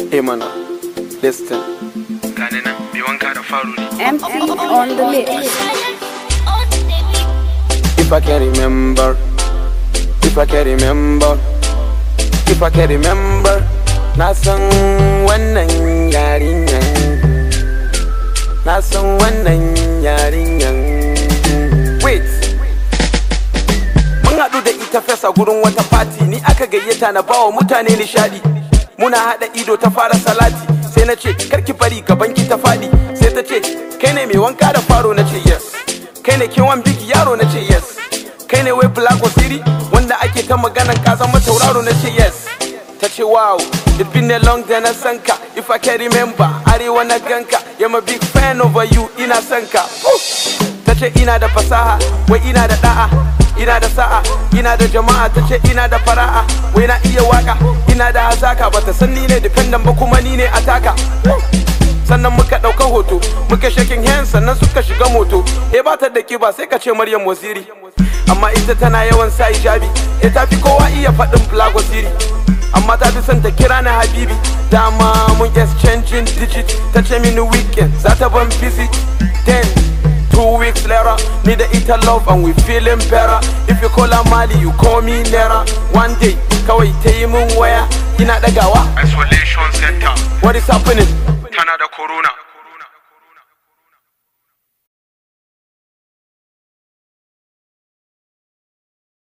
Eh mana, listen. gane nan mai wanka da faru ne MC on the mix. If I can remember, if I can remember, if I can remember, na san wannan yarinyan, na san wannan yarinyan. Wait, mun haɗu da ita fesa gurin wata fati, ni aka gayyata na bawa mutane nishadi. Muna haɗa ido ta fara salati, sai na ce karki bari gabanki ta faɗi, sai ta ce kai ne mai wanka da faro na ce yes. kai ne kewan bigi yaro na ce yes kai ne wai black wasiri wanda ake ta maganan ka zama tauraro na ce yes ta ce wow it been a long day na san ka if i can remember arewa na ganka i'm a big fan over you ina san ka Woo! ta ce ina da fasaha wai ina da da'a ina da sa'a ina da jama'a ta ce ina da fara'a wai na iya waka ina da hazaka bata san ni ne dependent ba kuma ni ne ataka Woo! sannan muka ɗauka hoto muka shaking hands sannan suka shiga moto e ba ta da kiba sai ka ce maryam wasiri amma ita tana yawan sa hijabi e ta fi kowa iya faɗin black wasiri amma ta fi son ta kira na habibi dama mun exchanging digit ta ce mini weekend za ta ban visit then Two weeks later, me the ita love and we feeling better. If you call her Mali, you call me Nera. One day, kawai ta yi min waya, ina ɗagawa. isolation center What is happening? tana da corona